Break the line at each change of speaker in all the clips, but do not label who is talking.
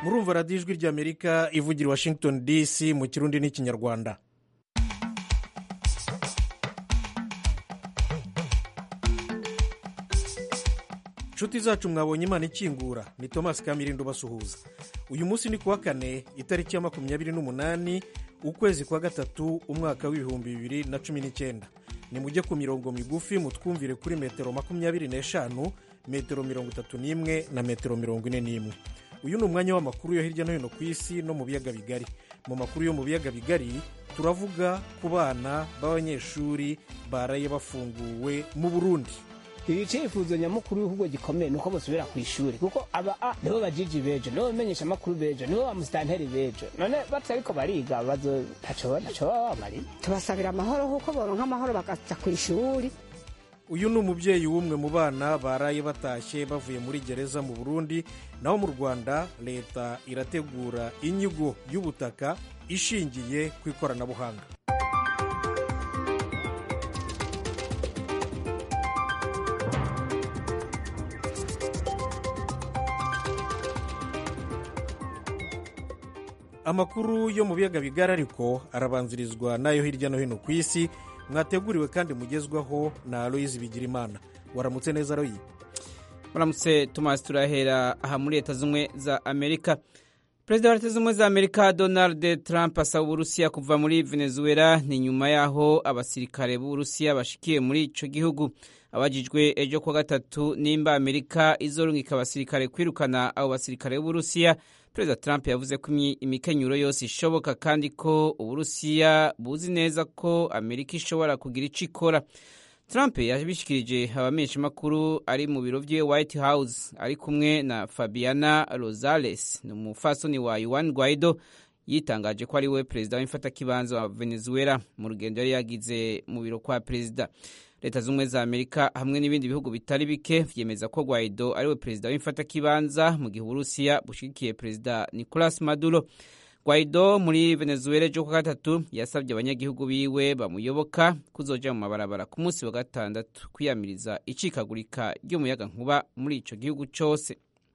murumva radiyo ijwi ry'amerika ivugira i washington dc mu kirundi n'ikinyarwanda inshuti zacu mwabonye imana ikingura ni thomas kamirindo basuhuza uyu munsi ni kuwa kane itariki ya makumyabiri n'umunani ukwezi kwa gatatu umwaka w'ibihumbi bibiri na cumi n'icyenda nimujye ku mirongo migufi mutwumvire kuri metero makumyabiri n'eshanu metero mirongo itatu n'imwe na metero mirongo ine n'imwe uyu ni umwanya w'amakuru yo hirya no hino ku isi no mu biyaga bigari mu makuru yo mu biyaga bigari turavuga ku bana b'abanyeshuri baraye bafunguwe mu burundi
iri cyifuzo nyamukuru w'igihugu gikomeye ni uko basubira ku ishuri kuko aba a nibo bajiji bejo nibo bamenyesha amakuru bejo nibo bamusitanteri bejo none batse ariko bariga bazo ntaco ntaco baba bamariye
tubasabira amahoro kuko boronka amahoro bakaja ku ishuri
uyu ni umubyeyi w'umwe mu bana baraye batashye bavuye muri gereza mu burundi naho mu rwanda leta irategura inyigo y'ubutaka ishingiye ku ikoranabuhanga amakuru yo mu biyaga bigari ariko arabanzirizwa n'ayo hirya no hino ku isi mwateguriwe kandi mugezwaho na aloyizi bigirimana waramutse neza royi
muramutse tumasi turahera aha muri leta z'ubumwe za amerika perezida wa leta z'ubumwe za amerika donald trump asaba uburusiya kuva muri venezuela ni nyuma y'aho abasirikare b'uburusiya bashikiye muri icyo gihugu abajijwe ejo kuwa gatatu nimba amerika izorungika abasirikare kwirukana abo basirikare b'uburusiya perezida trump yavuze ko imikenyuro yose ishoboka kandi ko uburusiya buzi neza ko amerika ishobora kugira icyo ikora trump yabishikirije abamenyeshamakuru ari mu biro bye white house ari kumwe na fabiana rosales ni umufasoni wa yuan guaido yitangaje ko ari we perezida w'imfatakibanza wa venezuela mu rugendo yari yagize mu biro kwa perezida leta z'ubumwe za amerika hamwe n'ibindi bihugu bitari bike vyemeza ko guaido ari we perezida w'imfatakibanza mu gihe uburusiya bushigikiye perezida nicolas maduro guaido muri venezuela ejo kwa gatatu yasabye abanyagihugu biwe bamuyoboka kuzoja mu mabarabara ku munsi wa gatandatu kwiyamiriza icikagurika ry'umuyaga nkuba muri ico gihugu cose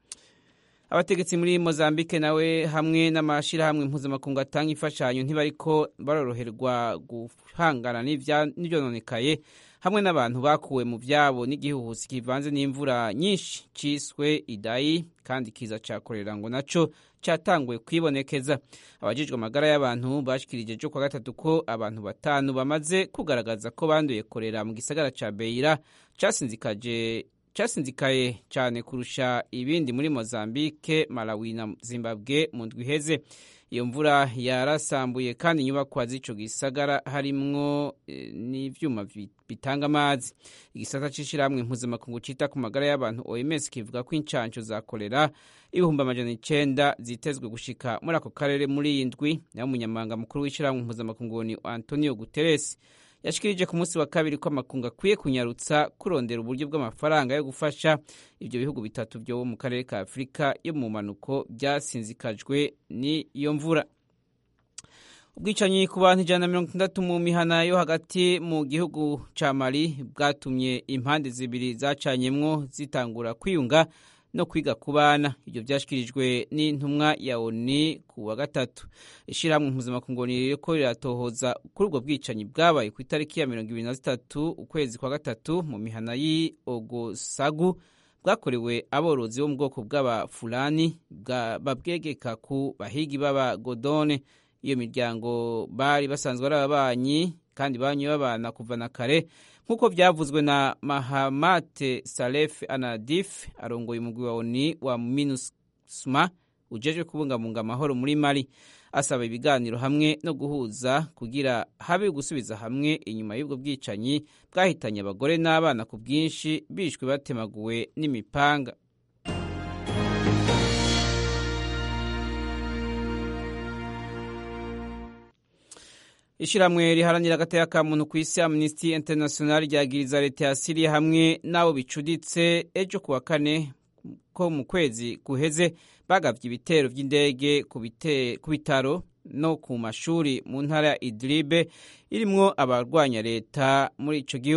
abategetsi muri mozambique nawe hamwe n'amashirahamwe mpuzamakungu atanga imfashanyo ntibariko baroroherwa guhangana n'ivyononekaye hamwe n'abantu bakuwe mu vyabo n'igihuhusi kivanze n'imvura nyinshi ciswe idayi kandi kiza cakorera ngo naco catanguye kwibonekeza abajijwe amagara y'abantu bashikirije ejo kwa gatatu ko abantu batanu bamaze kugaragaza ko banduye korera mu gisagara ca beira casinzikaje casinzikaye cyane kurusha ibindi muri mozambique malawi na zimbabwe mu ndwi iheze iyo mvura yarasambuye kandi inyubakwa z'ico gisagara harimwo e, n'ivyuma bitanga amazi igisata c'ishirahamwe mpuzamakungu cita ku magara y'abantu oms kivuga ko incanco za kolera ibihumbi amajana icenda zitezwe gushika muri ako karere muri iyi ndwi nayo umunyamabanga mukuru w'ishirahamwe mpuzamakungu ni antonio guterres yashikirije ku munsi wa kabiri ko amakungu akwiye kunyarutsa kurondera uburyo bw'amafaranga yo gufasha ibyo bihugu bitatu byo mu karere ka afurika yo mu mpanuko byasinzikajwe n'iyo mvura ubwicanyi ku bantu ijana na mirongo itandatu mu mihana yo hagati mu gihugu ca mali bwatumye impande zibiri zacanyemwo zitangura kwiyunga no kwiga ku bana ibyo byashyikirijwe n'intumwa ya oni ku wa gatatu ishyirahamwe mpuzamakungu ririko riratohoza kuri ubwo bwicanyi bwabaye ku itariki ya mirongo ibiri na zitatu ukwezi kwa gatatu mu mihana y'i ogosagu bwakorewe aborozi bo mu bwoko bw'abafulani babwegeka ku bahigi b'abagodone iyo miryango bari basanzwe ari ababanyi kandi banywe babana kuva na kare nk'uko byavuzwe na mahamate salef anadif arongoye umugwi wa oni wa minusma ujejwe kubungabunga amahoro muri mali asaba ibiganiro hamwe no guhuza kugira habe gusubiza hamwe inyuma y'ubwo bwicanyi bwahitanye abagore n'abana ku bwinshi bishwe batemaguwe n'imipanga ishyirahamwe riharanira agateka ka muntu ku isi amnesty international ryagiriza leta ya siriya hamwe n'abo bicuditse ejo ku wa kane ko mu kwezi guheze bagavye ibitero vy'indege ku bitaro no ku mashuri mu ntara ya idlibe irimwo abarwanya leta muri ico gihugu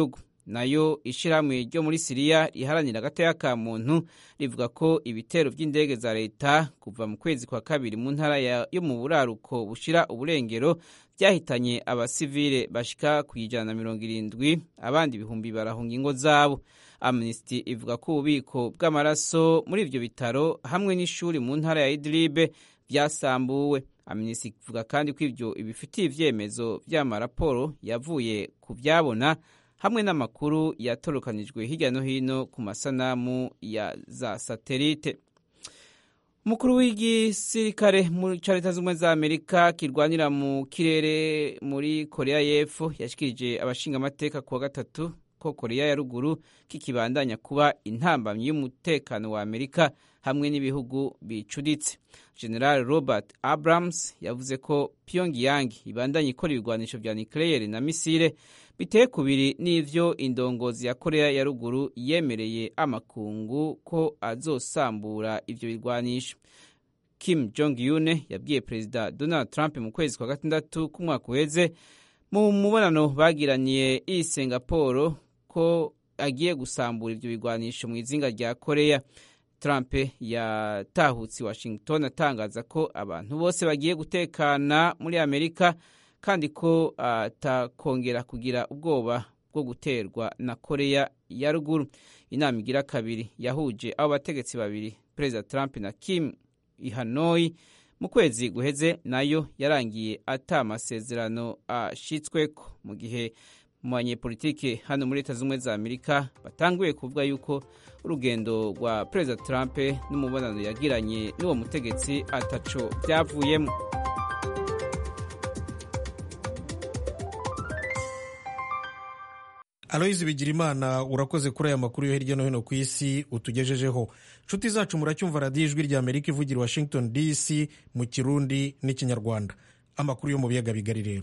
nayo ishyirahamwe ryo muri siriya riharanira agateka ka muntu rivuga ko ibitero by'indege za leta kuva mu kwezi kwa kabiri mu ntara yo mu buraruko bushira uburengero byahitanye abasivile bashika ku ijana na mirongo irindwi abandi ibihumbi barahunga ingo zabo amnesty ivuga ko ububiko bw'amaraso muri ibyo bitaro hamwe n'ishuri mu ntara ya idlibe byasambuwe amnesty ivuga kandi ko ibyo ibifitiye ibyemezo by'amaraporo yavuye ku byabona hamwe n'amakuru yatorokanijwe hirya no hino ku masanamu ya za satelite umukuru w'igisirikare cya leta z'ubumwe za amerika kirwanira mu kirere muri korea y'epfo yashikirije abashingamateka kuwa gatatu ko korea ya ruguru kikibandanya kuba intambamyi y'umutekano wa amerika hamwe n'ibihugu bicuditse general robert abrams yavuze ko pyongyang ibandanya ikora ibigwanisho vya nucleaire na misile biteye kubiri n'ivyo indongozi ya korea ya ruguru yemereye amakungu ko azosambura ivyo bigwanisho kim jong un yabwiye perezida donald trump mu kwezi kwa gatandatu k'umwaka uheze mu mubonano bagiraniye i singapore ko agiye gusambura ivyo bigwanisho mu izinga rya korea trump yatahutse washington atangaza ko abantu bose bagiye gutekana muri amerika kandi ko atakongera kugira ubwoba bwo guterwa na korea ya ruguru inama igira kabiri yahuje abo bategetsi babiri perezida trump na kim i hanoi mu kwezi guheze nayo yarangiye ata amasezerano ashitsweko mu gihe mu banyepolitike hano muri leta z'ubumwe za amerika batanguye kuvuga yuko urugendo rwa perezida trump n'umubonano yagiranye n'uwo mutegetsi ataco byavuyemo
aloyizi bigirimana urakoze kuri aya makuru yo hirya no hino ku isi utugejejeho nshuti zacu muracyumva radiyo ijwi rya amerika ivugira washington dc mu kirundi n'ikinyarwanda amakuru yo mu biyaga bigari rero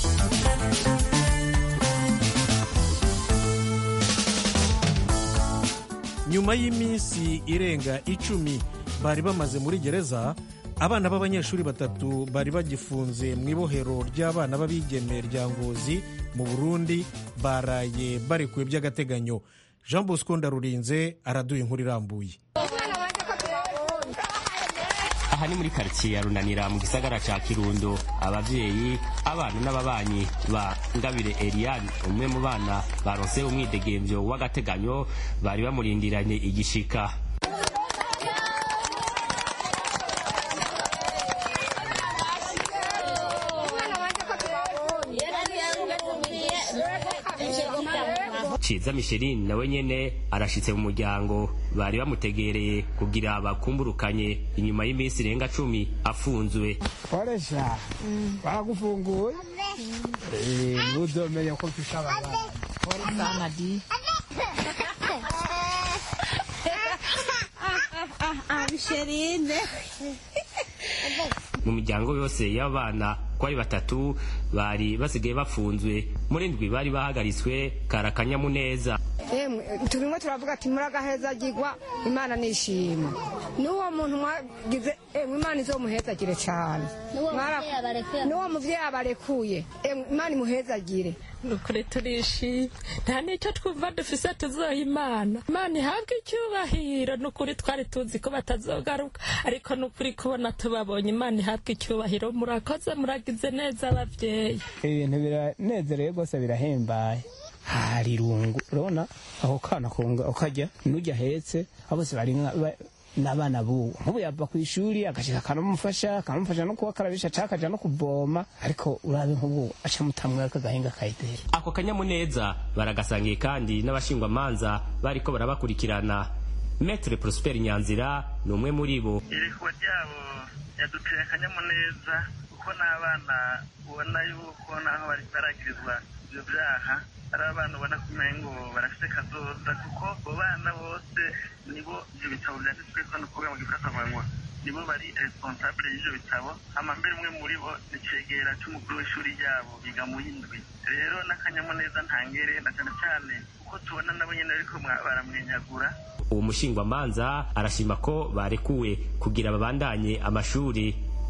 nyuma y'iminsi irenga icumi bari bamaze muri gereza abana b'abanyeshuri batatu bari bagifunze mu ibohero ry'abana b'abigeme rya ngozi mu burundi baraye barekuwe by'agateganyo jean bosco ndarurinze araduha inkuru irambuye
aha ni muri karitsiye ya runanira mu gisagara ca kirundo abavyeyi abana n'ababanyi ba ngabire eliane umwe mu bana baronse umwidegemvyo w'agateganyo bari bamurindiranye igishika ciza misheline nawe nyene arashitse mu muryango bari bamutegereye kugira bakumburukanye inyuma y'iminsi irenga cumi afunzwe
koresha baragufunguye ntudomeye ko mfisha abana
bisherine
mu miryango yose y'abana ko ari batatu bari basigaye bafunzwe muri ndwi bari bahagaritswe karakanyamuneza
emwe turimo turavuga ati muragahezagirwa imana nishima n'uwo muntu mwagize emwe imana izomuhezagire cyane n'uwo muvyeyi abarekuye emwe imana imuhezagire
nukuri turishimye nta n'icyo twumva dufise tuzoha imana imana ihabwe icyubahiro nukuri twari tuzi ko batazogaruka ariko nukuri kubona tubabonye imana ihabwe icyubahiro murakoze muragize neza abavyeyi
ibintu biranezereye rwose birahembaye hari irungu urabona aho kana kunga ukajya n'ujya ahetse abo bose bari n'abana buwo nk'ubu yava ku ishuri agashika akanamufasha akanamufasha no kubakarabisha cyangwa akaja no kuvoma ariko urabe nk'ubu aca mutamwe akagahinga kayideri
ako kanyamuneza baragasangiye kandi n'abashingwamanza bariko barabakurikirana metre prosper nyanzira ni umwe muri bo
irekuwa ryabo yaduteye akanyamuneza kuko n'abana ubona yuko naho bari baragirizwa ibyo byaha ari abana ubona kumengo barafite kazoza kuko abo bana bose nibo ibyo bitabo byanditsweko ni ukuvuga mu gifaransa nibo bari responsable y'ivyo bitabo hama mbere umwe muri bo ni cegera c'umukuru w'ishuri ryabo biga mu yindwi rero n'akanyamuneza ntangere na cane cane kuko tubona nabo nyene bariko baramwenyagura
uwo mushingwamanza arashima ko barekuwe kugira babandanye amashuri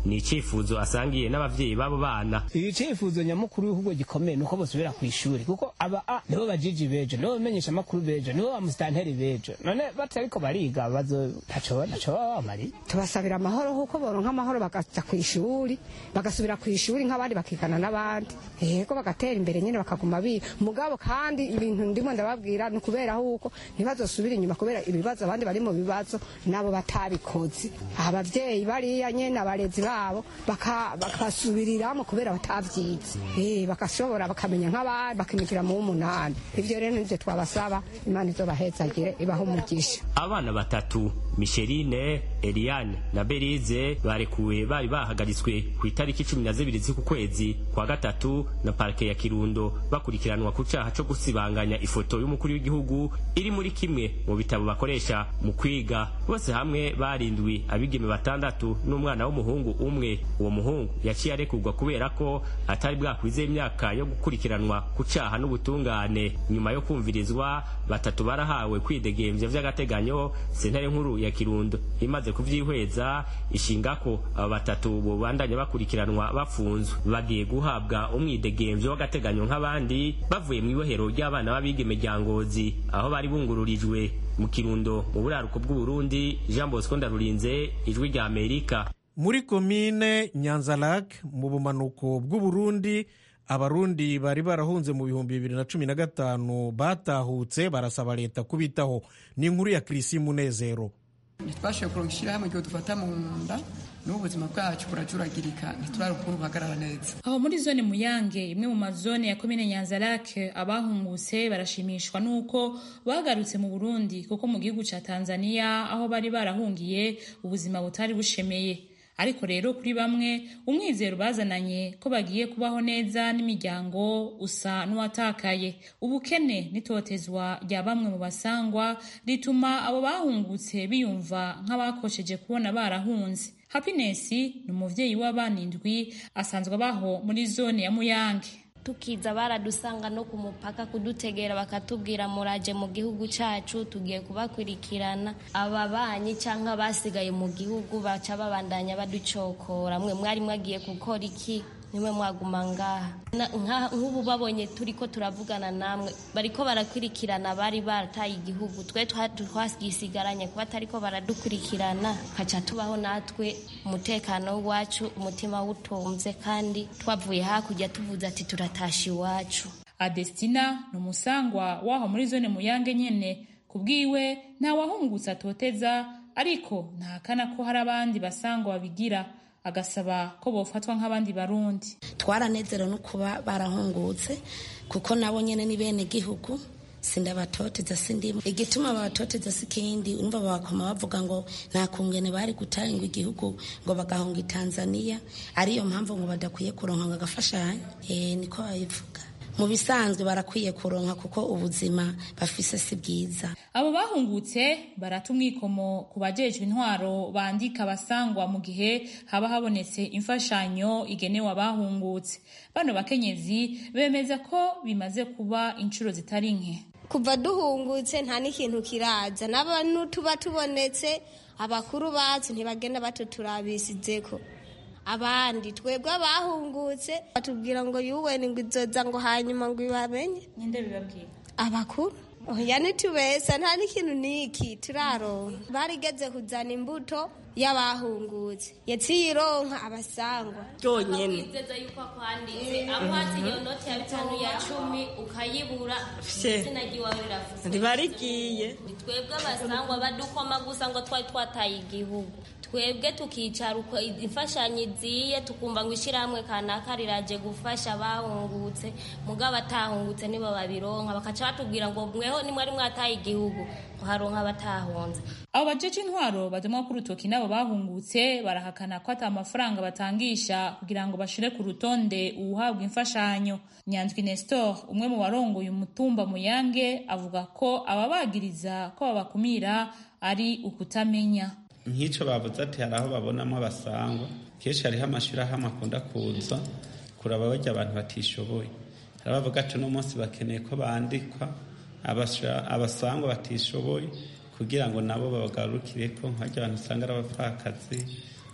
ni icifuzo asangiye n'abavyeyi b'abo bana
icifuzo nyamukuru w'igihugu gikomeye nuko bosubira ku ishuri kuko aba a nibo bajiji bejo nibo bamenyesha amakuru bejo nibo bamusitanteri bejo none batariko bariga bazo ntaco ntaco baba bamariye
tubasabira amahoro kuko boronka amahoro bakaja ku ishuri bagasubira ku ishuri nk'abandi bakigana n'abandi yego bagatera imbere nyine bakaguma biga mugabo kandi ibintu ndimo ndababwira ni ukubera huko ntibazosubira inyuma kubera ibibazo abandi bari mu bibazo nabo batabikoze abavyeyi bariya nyene abarezi babo baka- bakasubiriramo kubera batavyize Eh, bagashobora bakamenya nk'abandi bakimikira mu w'umunani ivyo rero nivyo twabasaba imana izobahezagire ibahe umugisha
abana batatu misherine eliane na berize barekuwe bari bahagaritswe ku itariki cumi na zibiri z'uku kwezi kwa gatatu na parike ya kirundo bakurikiranwa ku caha co gusibanganya ifoto y'umukuru w'igihugu iri muri kimwe mu bitabo bakoresha mu kwiga bose hamwe barindwi abigeme batandatu n'umwana w'umuhungu umwe uwo muhungu yaciye arekurwa kubera ko atari bwakwize imyaka yo gukurikiranwa ku caha n'ubutungane nyuma yo kumvirizwa batatu barahawe kwidegemvya vy'agateganyo sentare nkuru ya kirundo imaze kuvyihweza ishinga ko aba batatu bobandanya bakurikiranwa bafunzwe bagiye guhabwa umwidegemvyo w'agateganyo nk'abandi bavuye mu ibohero ry'abana b'abigeme rya ngozi aho bari bungururijwe mu kirundo mu buraruko bw'uburundi jean bosco ndarurinze ijwi rya amerika
muri komine nyanzarake mu bumanuko bw'uburundi abarundi bari barahunze mu bihumbi bibiri na cumi na gatanu batahutse barasaba leta kubitaho ni inkuru ya kirisi munezero
ntitwashoboye kuronka ishyirahamwe igihe dufata mu nda n'ubu ubuzima bwacu burajuragirika ntiturabe ukuntu buhagarara neza
aho muri zone muyange imwe mu mazone ya komine nyanzarake abahungutse barashimishwa n'uko bagarutse mu burundi kuko mu gihugu ca tanzania aho bari barahungiye ubuzima butari bushemeye ariko rero kuri bamwe umwizero bazananye ko bagiye kubaho neza n'imiryango usa n'uwatakaye ubukene n'itotezwa rya bamwe mu basangwa rituma abo bahungutse biyumva nk'abakosheje kubona barahunze happiness ni umuvyeyi w'abana indwi asanzwe abaho muri zone ya muyange
tukiza baradusanga no ku mupaka kudutegera bakatubwira muraje mu gihugu cyacu tugiye kubakurikirana ababanyi cyangwa basigaye mu gihugu baca babandanya baducokora mwe mwari mwagiye gukora iki nimwe mwaguma ngaha Na- nka- nk'ubu babonye turi ko turavugana namwe bariko barakurikirana bari barataye igihugu twe twa- twasigaranye kuba atariko baradukurikirana kaca tubaho natwe umutekano wacu umutima wutumze kandi twavuye hakurya tuvuze ati turatasha iwacu
adestina ni umusangwa w'aho muri zone muyange nyene kubwiwe nta wahungutse atoteza ariko ntahakana ko hari abandi basangwa babigira agasaba ko bofatwa nk'abandi barundi
twaranezerewe no kuba barahungutse kuko nabo nyene ni bene gihugu sindabatoteza sindimo igituma babatoteza si kindi urumva bakoma bavuga ngo nta kungene bari gutanga igihugu ngo bagahunga i tanzania ariyo mpamvu ngo badakwiye kuronka ngo agafashanyo e, niko babivuga mu bisanzwe barakwiye kuronka kuko ubuzima bafise si bwiza
abo bahungutse barata umwikomo ku bajejwe intwaro bandika abasangwa mu gihe haba habonetse imfashanyo igenewe abahungutse bano bakenyezi bemeza ko bimaze kuba inshuro zitari nke
kuva duhungutse nta n'ikintu kiraza n'abantu tuba tubonetse abakuru bacu ntibagenda batuturabisizeko abandi twebwe abahungutse batubwira ngo yuweni ngo izoza ngo hanyuma ngo ibamenye
ninde bibabwira
abakuru oya ntitubesa nta n'ikintu n'iki turaronka barigeze kuzana imbuto y'abahungutse yaciye ironka abasangwa
byonyine wizeza yuko akwanditse akwatse iyo noti ya bitanu ya cumi ukayibura izina ry'iwawe riravuze
riba rigiye
ni twebwe abasangwa badukoma gusa ngo twari twataye igihugu twebwe tukicara uko imfashanyo iziye tukumva ngo ishyirahamwe kanaka riraje gufasha abahungutse mugabo abatahungutse nibo babironka bakaca batubwira ngo mweho nimwari mwataye igihugu ngo haronka abatahunze
abo bajeje intwaro badumwa ku rutoki n'abo bahungutse barahakana ko ata amafaranga batangisha kugira ngo bashire ku rutonde uwuhabwa imfashanyo nyanzwi nestor umwe mu barongoye umutumba muyange avuga ko ababagiriza ko babakumira ari ukutamenya
nk'icyo bavuze ati hari aho babonamo abasangwa kenshi hariho amashyirahamwe akunda kuza kuraba bajya abantu batishoboye hari abavuga ati uno munsi bakeneye ko bandikwa abasangwa batishoboye kugira ngo nabo babagarukire ko nk'ajya abantu usanga ari abapfakazi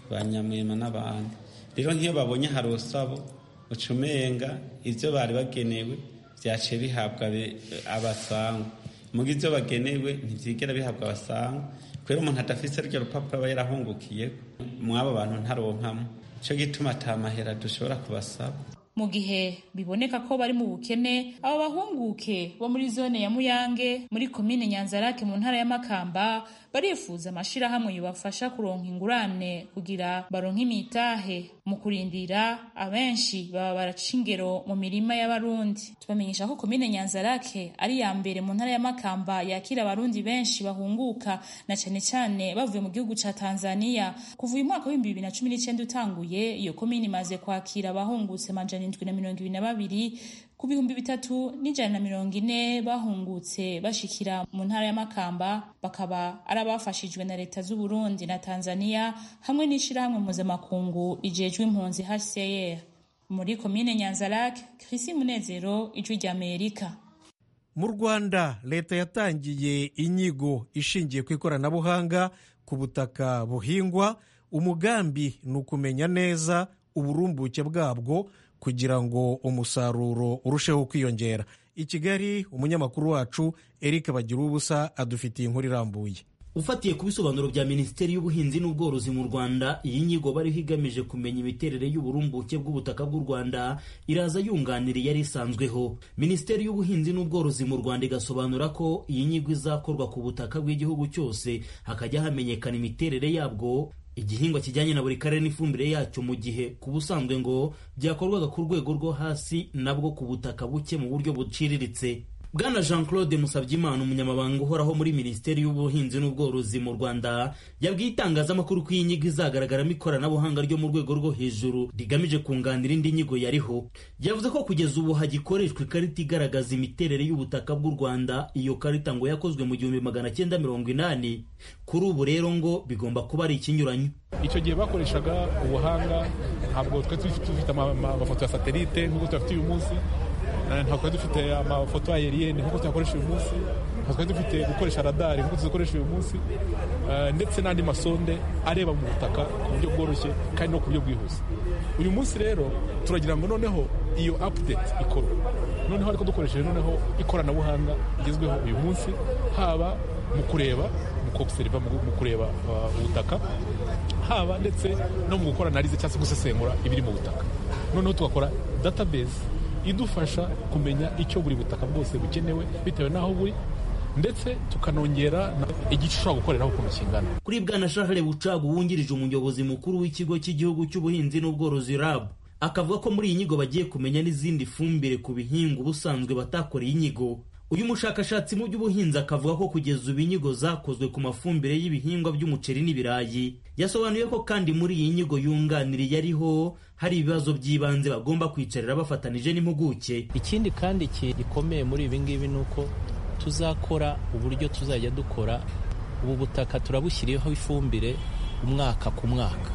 ba nyamwema n'abandi rero nk'iyo babonye hari urusabo ucumenga ibyo bari bagenewe byaciye bihabwa abasangwa muga ibyo bagenewe ntibyigera bihabwa abasangwa kubera umuntu adafite ryo rupapuro aba yarahungukiye mw'abo bantu ntaronkamo icyo gituma atamahera dushobora kubasaba
mu gihe biboneka ko bari mu bukene abo bahunguke bo muri zone ya muyange muri komine nyanzarake mu ntara ya makamba barifuza amashirahamwe yobafasha kuronka ingurane kugira baronke imitahe mu kurindira abenshi baba baraca ingero mu mirima y'abarundi tubamenyesha ko komine nyanzarake ari ya mbere mu ntara ya makamba yakira abarundi benshi bahunguka na cane cane bavuye mu gihugu ca tanzania kuva uyu mwaka w'ibihumbi bibiri na cumi n'icenda utanguye iyo komine imaze kwakira abahungutse amajana indwi na mirongo ibiri na babiri ku bihumbi bitatu n'ijana na mirongo ine bahungutse bashikira mu ntara ya makamba bakaba ari abafashijwe na leta z'u Burundi na tanzania hamwe n'ishirahamwe mpuzamakungu rijejwe impunzi hcr muri komine nyanzarake krisi munezero ijwi ry'amerika
mu rwanda leta yatangiye inyigo ishingiye ku ikoranabuhanga ku butaka buhingwa umugambi ni ukumenya neza uburumbuke bwabwo kugira ngo umusaruro urusheho kwiyongera i kigali umunyamakuru wacu eric bagira ubusa adufitiye inkuru irambuye
ufatiye ku bisobanuro bya minisiteri y'ubuhinzi n'ubworozi mu rwanda iyi nyigo bariho igamije kumenya imiterere y'uburumbuke bw'ubutaka bw'u rwanda iraza yunganira iyari isanzweho minisiteri y'ubuhinzi n'ubworozi mu rwanda igasobanura ko iyi nyigo izakorwa ku butaka bw'igihugu cyose hakajya hamenyekana imiterere yabwo igihingwa kijyanye na buri karere n'ifumbire yacyo mu gihe ku busanzwe ngo byakorwaga ku rwego rwo hasi nabwo ku butaka buke mu buryo buciriritse bwana jean claude musabyimana umunyamabanga uhoraho muri minisiteri y'ubuhinzi n'ubworozi mu rwanda yabwiye itangazamakuru ko iyi nyigo izagaragaramo ikoranabuhanga ryo mu rwego rwo hejuru rigamije kunganira indi nyigo yariho yavuze ko kugeza ubu hagikoreshwa ikarita igaragaza imiterere y'ubutaka bw'u rwanda iyo karita ngo yakozwe mu gihumbi magana cyenda mirongo inani kuri ubu rero ngo bigomba kuba ari ikinyuranyo
icyo gihe bakoreshaga ubuhanga ntabwo twari dufite amafoto ya satelite nk'uko tuyafite uyu munsi ntabwo twari dufite amafoto ayeriyeni nk'uko tuyakoresha uyu munsi ntabwo twari dufite gukoresha radari nk'uko tuzikoresha uyu munsi ndetse n'andi masonde areba mu butaka ku buryo bworoshye kandi no ku buryo bwihuse uyu munsi rero turagira ngo noneho iyo apudeti ikorwe noneho ariko dukoresheje noneho ikoranabuhanga rigezweho uyu munsi haba mu kureba mu kobuseriva mu kureba ubutaka haba ndetse no mu gukora analize cyangwa se gusesengura ibiri mu butaka noneho tugakora database idufasha kumenya icyo buri butaka bwose bukenewe bitewe n'aho buri ndetse tukanongera igice ushobora gukoreraho ukuntu kingana
kuri bwana Charles bucagu wungirije umuyobozi mukuru w'ikigo cy'igihugu cy'ubuhinzi n'ubworozi rab akavuga ko muri iyi nyigo bagiye kumenya n'izindi fumbire ku bihingwa ubusanzwe batakoreye inyigo uyu mushakashatsi mu by'ubuhinzi akavuga ko kugeza ubu inyigo zakozwe ku mafumbire y'ibihingwa by'umuceri n'ibirayi yasobanuye ko kandi muri iyi nyigo yunganiriye ariho hari ibibazo by'ibanze bagomba kwicarira bafatanije n'impuguke
ikindi kandi gikomeye muri ibi ngibi ni uko tuzakora uburyo tuzajya dukora ubu butaka turabushyiriyeho ifumbire umwaka ku mwaka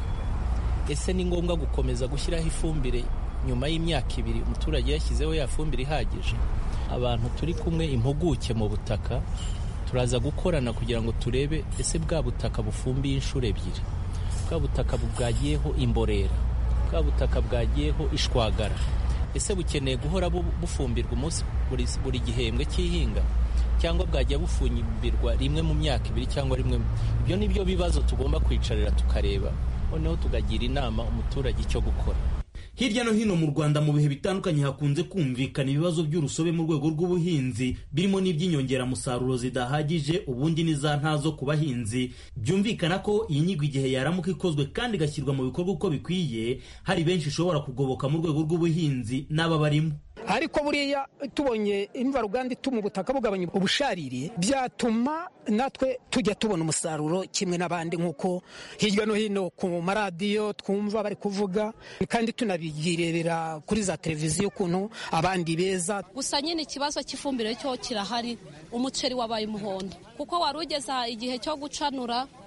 ese ni ngombwa gukomeza gushyiraho ifumbire nyuma y'imyaka ibiri umuturage yashyizeho ya fumbire ihagije abantu turi kumwe impuguke mu butaka turaza gukorana kugira ngo turebe ese bwa butaka bufumbiye inshuro ebyiri bwa butaka bwagiyeho imborera bwa butaka bwagiyeho ishwagara ese bukeneye guhora bufumbirwa umunsi buri gihembwe cy'ihinga cyangwa bwajya bufumbirwa rimwe mu myaka ibiri cyangwa rimwe ibyo ni byo bibazo tugomba kwicarira tukareba noneho tukagira inama umuturage icyo gukora
hirya no hino mu rwanda mu bihe bitandukanye hakunze kumvikana ibibazo by'urusobe mu rwego rw'ubuhinzi birimo n'iby'inyongeramusaruro zidahagije ubundi n'iza ntazo ku bahinzi byumvikana ko iyi nyigo igihe yaramuka ikozwe kandi igashyirwa mu bikorwa uko bikwiye hari benshi ishobora kugoboka mu rwego rw'ubuhinzi n'aba barimo
ariko buriya tubonye imvaruganda ituma ubutaka bugabanya ubusharire byatuma natwe tujya tubona umusaruro kimwe n'abandi nk'uko hirya no hino ku maradiyo twumva bari kuvuga kandi tunabigirebera kuri za televiziyo ukuntu abandi beza
gusa nyine ikibazo cy'ifumbire cyo kirahari umuceri wabaye umuhondo kuko wari ugeze igihe cyo gucanura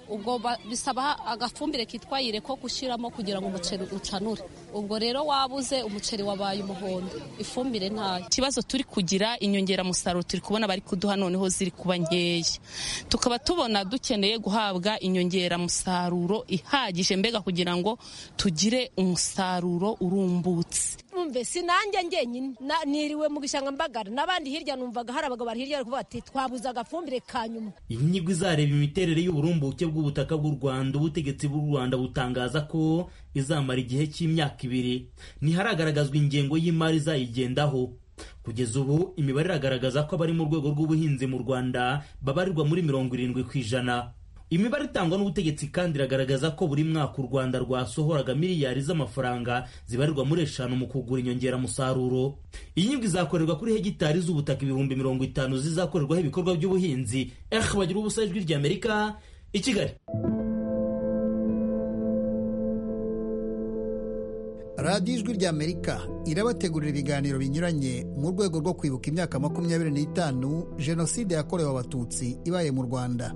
ubwo bisaba agafumbire kitwa yire ko gushyiramo kugira ngo umuceri ucanure ubwo rero wabuze umuceri wabaye umuhondo ifumbire ntayo ikibazo turi kugira inyongeramusaruro turi kubona bari kuduha noneho ziri kuba nkeya tukaba tubona dukeneye guhabwa inyongeramusaruro ihagije mbega kugira ngo tugire umusaruro urumbutse
umve sinanjye ngenyine niriwe mu gishanga mbagara n'abandi hirya numvaga hari abagabo bari hirya bari kuvuga ati twabuze agafumbire ka nyuma
inyigo izareba imiterere y'uburumbuke bw'ubutaka bw'u rwanda ubutegetsi bw'u rwanda butangaza ko izamara igihe cy'imyaka ibiri ntiharagaragazwa ingengo y'imari izayigendaho kugeza ubu imibare iragaragaza ko abari mu rwego rw'ubuhinzi mu rwanda babarirwa muri mirongo irindwi ku ijana imibare itangwa n'ubutegetsi kandi iragaragaza ko buri mwaka u rwanda rwasohoraga miliyari z'amafaranga zibarirwa muri eshanu mu kugura inyongeramusaruro iyi nyigo izakorerwa kuri hegitari z'ubutaka ibihumbi mirongo itanu zizakorerwaho ibikorwa by'ubuhinzi eh bagira ubusa ijwi ry'amerika i kigali
radiyo ijwi ry'amerika irabategurira ibiganiro binyuranye mu rwego rwo kwibuka imyaka makumyabiri n'itanu jenoside yakorewe abatutsi ibaye mu rwanda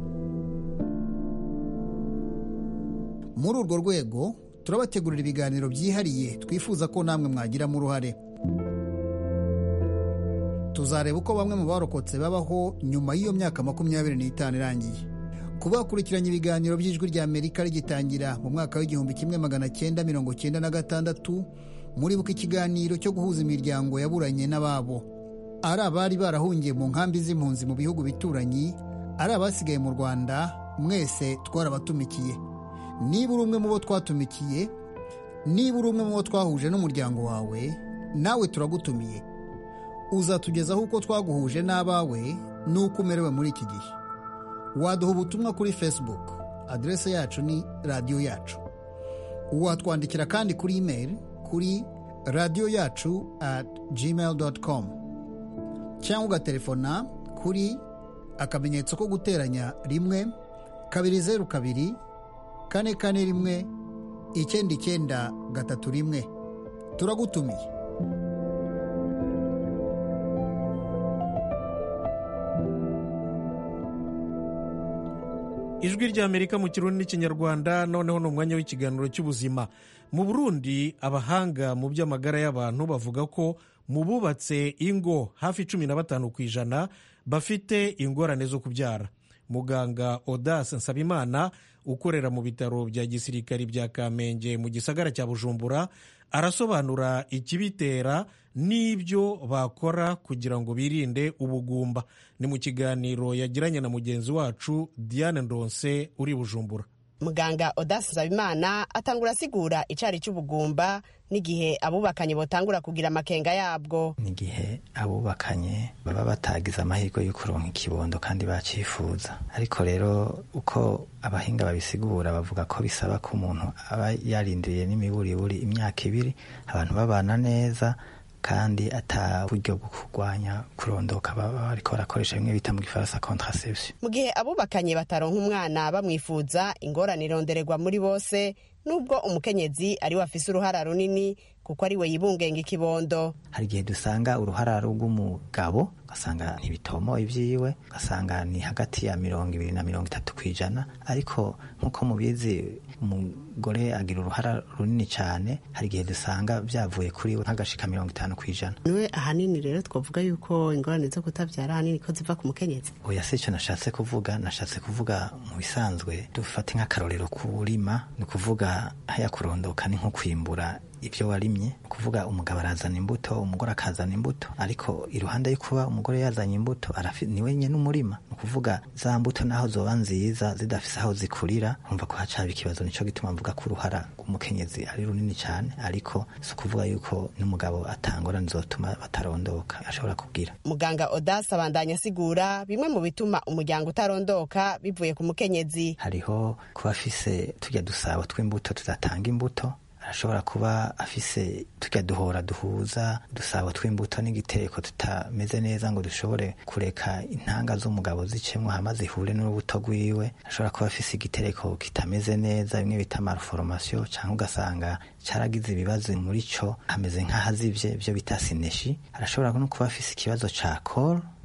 muri urwo rwego turabategurira ibiganiro byihariye twifuza ko namwe mwagiramo uruhare tuzareba uko bamwe mu barokotse babaho nyuma y'iyo myaka makumyabiri n'itanu irangiye kuba bakurikiranye ibiganiro by'ijwi rya amerika rigitangira mu mwaka w'igihumbi kimwe magana cyenda mirongo cyenda na gatandatu muribuka ikiganiro cyo guhuza imiryango yaburanye n'ababo ari abari barahungiye mu nkambi z'impunzi mu bihugu bituranyi ari abasigaye mu rwanda mwese twarabatumikiye niba uri umwe mu bo twatumikiye niba uri umwe mu bo twahuje n'umuryango wawe nawe turagutumiye uzatugezaho uko twaguhuje n'abawe n'uko umerewe muri iki gihe waduha ubutumwa kuri facebook aderese yacu ni radiyo yacu watwandikira kandi kuri imeri kuri radiyo yacu at gmail com cyangwa ugatelefona kuri akamenyetso ko guteranya rimwe kabiri zeru kabiri kane kane rimwe icyenda icyenda gatatu rimwe turagutumiye
ijwi ry'amerika mu kirundi n'ikinyarwanda noneho ni umwanya w'ikiganiro cy'ubuzima mu burundi abahanga mu by'amagara y'abantu bavuga ko mu bubatse ingo hafi cumi na batanu ku ijana bafite ingorane zo kubyara muganga odase nsabimana ukorera mu bitaro bya gisirikari bya kamenge mu gisagara cya bujumbura arasobanura ikibitera n'ibyo bakora kugira ngo birinde ubugumba ni mu kiganiro yagiranye na mugenzi wacu diane ndonse uri bujumbura
muganga odasi nsabimana atangura asigura icari cy'ubugumba n'igihe abubakanye botangura kugira amakenga yabwo
n'igihe abubakanye baba batagize amahirwe yo kuronka ikibondo kandi bacifuza ariko rero uko abahinga babisigura bavuga ko bisaba ko umuntu aba yarindiriye n'imiburiburi imyaka ibiri abantu babana neza kandi ata buryo bwo kurwanya kurondoka baba bariko barakoresha bimwe bita mu gifaransa contraception
mu gihe abubakanye bataronka umwana bamwifuza ingorane irondererwa muri bose nubwo umukenyezi ari we afise uruhara runini kuko ari we yibungenga ikibondo
hari igihe dusanga uruhara rw'umugabo ugasanga ntibitomo ibyiwe ugasanga ni hagati ya mirongo ibiri na mirongo itatu ku ijana ariko nk'uko mubizi umugore agira uruhara runini cyane hari igihe dusanga byavuye kuri we nk'agashika mirongo itanu ku ijana
niwe ahanini rero twavuga yuko ingorane zo kutabyara ahanini ko ziva ku mukenyezi
oya si icyo nashatse kuvuga nashatse kuvuga mu bisanzwe dufate nk'akarorero kurima ni ukuvuga haya kurondoka ni nko kwimbura ibyo warimye ni ukuvuga umugabo arazana imbuto umugore akazana imbuto ariko iruhande yo kuba umugore yazanye imbuto ni wenyine umurima ni ukuvuga za mbuto naho zoba nziza zidafise aho zikurira umva ko hacaba ikibazo nicyo gituma mvuga ko uruhara rw'umukenyezi ari runini cyane ariko si ukuvuga yuko n'umugabo atangorane zotuma batarondoka ashobora kubwira
muganga odasi abandanya asigura bimwe mu bituma umuryango utarondoka bivuye ku mukenyezi
hariho kuba afise tujya dusabo tw'imbuto tudatanga imbuto arashobora kuba afise tujya duhora duhuza dusabo tw'imbuto n'igitereko tutameze neza ngo dushobore kureka intanga z'umugabo zicemwo hama zihure n'urubuto rwiwe ashobora kuba afise igitereko kitameze neza bimwe bita malformation cyangwa ugasanga cyaragize ibibazo muri cyo hameze nk'ahazivye ibyo bita sineshi arashobora no kuba afise ikibazo ca col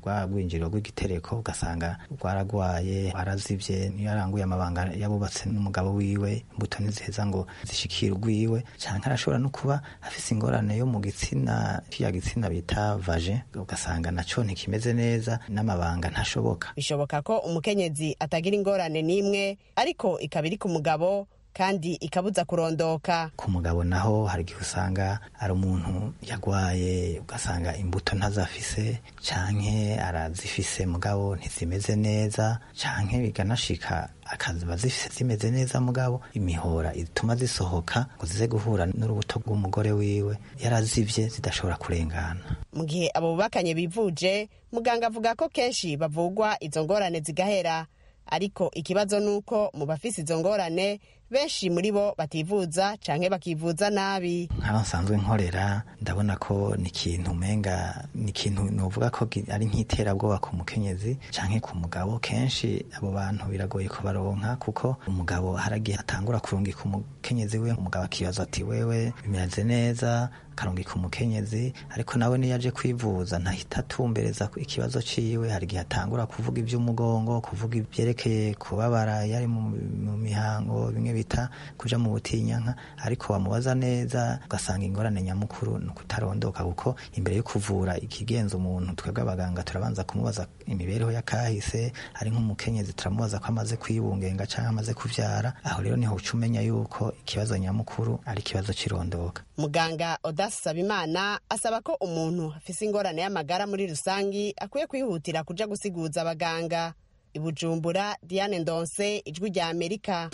rwa rwinjiriro rw'igitereko ugasanga rwaragwaye warazivye niyo yaranguye amabanga yabubatse n'umugabo wiwe imbuto ntiziheza ngo zishikire urwiwe canke arashobora no kuba afise ingorane yo mu gitsina kiya gitsina bita vaje ugasanga naco ntikimeze neza n'amabanga ntashoboka
bishoboka ko umukenyezi atagira ingorane n'imwe ariko ikaba iri ku mugabo kandi ikabuza kurondoka
ku mugabo naho hari igihe usanga ari umuntu yagwaye ugasanga imbuto ntazafise canke arazifise mugabo ntizimeze neza canke biganashika akaziba zifise zimeze neza mugabo imihora ituma zisohoka ngo zize guhura n'urubuto rw'umugore wiwe yarazivye zidashobora kurengana
mu gihe abo bubakanye bivuje muganga avuga ko kenshi bavugwa izo ngorane zigahera ariko ikibazo ni uko mu bafise izo ngorane benshi muri bo bativuza canke bakivuza nabi
nk'aho nsanzwe nkorera ndabona ko ni ikintu umenga ni ikintu novuga ko ari nk'iterabwoba ku mukenyezi canke ku mugabo kenshi abo bantu biragoye kubaronka kuko umugabo haragihe atangura kurungika umukenyezi we umugabo akibaza ati wewe bimeze neza akarungika umukenyezi ariko nawe niyo aje kwivuza ntahita atumbereza ikibazo ciwe hari igihe atangura kuvuga ivy'umugongo kuvuga ivyerekeye kubabara yari mu mihango bimwe bita kuja mu butinyanka ariko wamubaza neza ugasanga ingorane nyamukuru ni ukutarondoka kuko imbere yo kuvura ikigenza umuntu twebwe abaganga turabanza kumubaza imibereho y'akahise ari nk'umukenyezi turamubaza ko amaze kwibungenga cyangwa amaze kuvyara aho rero niho uca umenya yuko ikibazo nyamukuru ari ikibazo c'irondoka
muganga odasi sabimana asaba ko umuntu afise ingorane y'amagara muri rusangi akwiye kwihutira kuja gusiguza abaganga ibujumbura diane ndonse ijwi rya amerika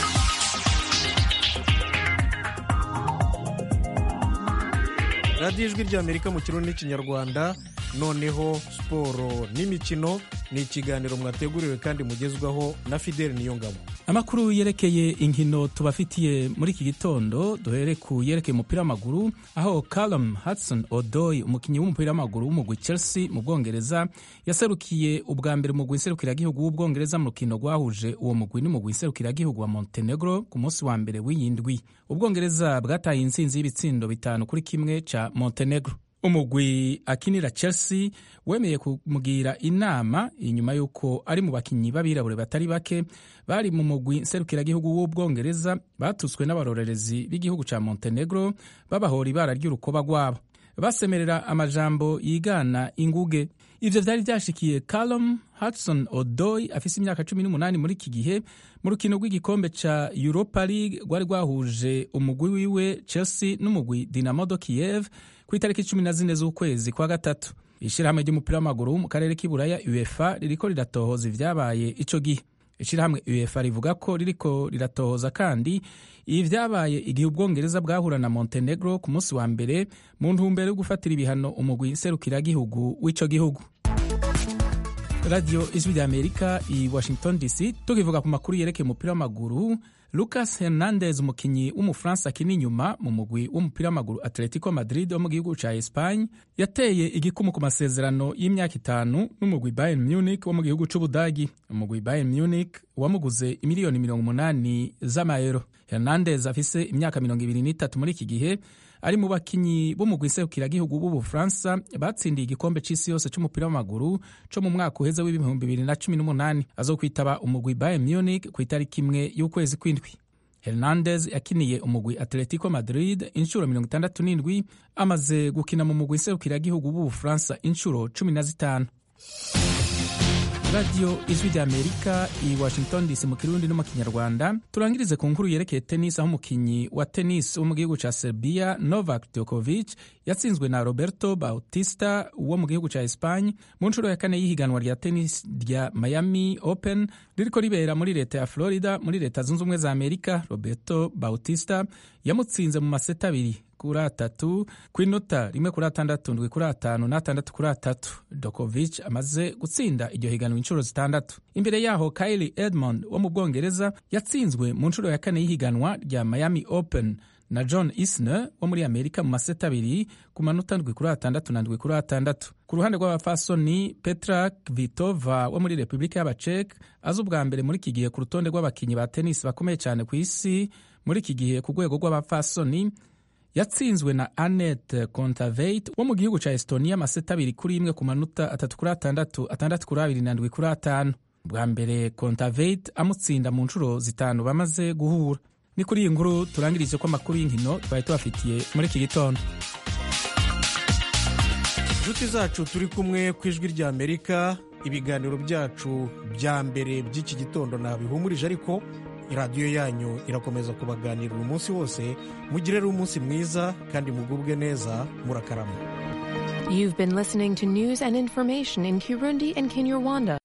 radiyo ijwi ry'amerika mu kirundi n'ikinyarwanda noneho siporo n'imikino ni ikiganiro mwateguriwe kandi mugezwaho na fideli niyongabo
amakuru yerekeye inkino tubafitiye muri iki gitondo duhere ku yerekeye umupira w'amaguru aho Callum Hudson Odoi umukinnyi w'umupira w'amaguru w'umugwi Chelsea mu Bwongereza yaserukiye ubwa mbere umugwi nserukiragihugu w'Ubwongereza mu rukino rwahuje uwo mugwi n'umugwi nserukiragihugu wa Montenegro ku munsi wa mbere w'iyindwi Ubwongereza bwataye intsinzi y'ibitsindo bitanu kuri kimwe ca Montenegro umugwi akinira Chelsea wemeye kumugira inama inyuma y'uko ari mu bakinnyi b'abirabure batari bake bari mu mugwi nserukiragihugu w'ubwongereza batutswe n'abarorerezi b'igihugu ca Montenegro babahora ibara ry'urukoba rwabo basemerera amajambo yigana inguge ivyo vyari vyashikiye Callum Hudson Odoi afise imyaka cumi n'umunani muri iki gihe mu rukino rw'igikombe ca Europa League rwari rwahuje umugwi wiwe Chelsea n'umugwi Dinamo de Kiev ku itariki cumi na zine z'ukwezi kwa gatatu ishirahamwe ry'umupira w'amaguru mu karere k'iburaya uefa ririko riratohoza ivyabaye ico gihe ishirahamwe uefa rivuga ko ririko riratohoza kandi ibi vyabaye igihe ubwongereza bwahura na montenegro ku munsi wa mbere mu ntumbero yo gufatira ibihano umugwi nserukiragihugu w'ico gihugu radiyo ijwi rya amerika i washington dc tukivuga ku makuru yerekeye umupira w'amaguru lucas hernandez umukinnyi w'umufaransa akina inyuma mu mugwi w'umupira w'amaguru atletico madrid wo mu gihugu ca espagne yateye igikumu ku masezerano y'imyaka itanu n'umugwi bayern munich wo mu gihugu c'ubudagi umugwi bayern munich wamuguze imiliyoni mirongo umunani z'amayero hernandez afise imyaka mirongo ibiri n'itatu muri iki gihe ari mu bakinyi b'umugwi nserukiragihugu b'ubufaransa batsindiye igikombe c'isi yose c'umupira w'amaguru co mu mwaka uheze w'ibihumbi bibiri na cumi n'umunani azokwitaba umugwi bayern munich ku itariki imwe y'ukwezi kw'indwi hernandez yakiniye umugwi atletico madrid inshuro mirongo itandatu n'indwi amaze gukina mu mugwi nserukiragihugu b'ubufaransa inshuro cumi na zitanu radiyo ijwi rya amerika i washington dc mu kirundi no mu kinyarwanda turangirize ku nkuru yerekeye tennis aho umukinnyi wa tennis wo mu gihugu ca serbia novak djokovic yatsinzwe na roberto bautista wo mu gihugu ca espagne mu nshuro ya kane y'ihiganwa rya tennis rya miami open ririko ribera muri leta ya florida muri leta zunze ubumwe za amerika roberto bautista yamutsinze mu maseta abiri kuri atatu ku inota rimwe kuri atandatu ndwi kuri atanu n'atandatu kuri atatu dokovic amaze gutsinda iryo higanwa inshuro zitandatu imbere yaho kylie edmond wo mu bwongereza yatsinzwe mu nshuro ya kane y'ihiganwa rya miami open na john isner wo muri amerika mu maseta abiri ku manota ndwi kuri atandatu na ndwi kuri atandatu ku ruhande rw'abafasoni petra kvitova wo muri repubulika y'abacek azi ubwa mbere muri iki gihe ku rutonde rw'abakinnyi ba tenisi bakomeye cyane ku isi muri iki gihe ku rwego rw'abafasoni yatsinzwe na anet contaveit wo mu gihugu ca estonia amaseta abiri kuri imwe ku manota atatu kuri atandatu atandatu kuri abiri na ndwi kuri atanu bwa mbere contaveit amutsinda mu nshuro zitanu bamaze guhura ni kuri iyi nkuru turangirije ko amakuru y'inkino twari tubafitiye muri iki gitondo
inshuti zacu turi kumwe ku ijwi rya amerika ibiganiro byacu bya mbere by'iki gitondo ntabihumurije ariko radiyo yanyu irakomeza kubaganirira umunsi wose mugire rero umunsi mwiza kandi mugubwe neza murakarama
You've been listening to news and information in Kirundi and Kinyarwanda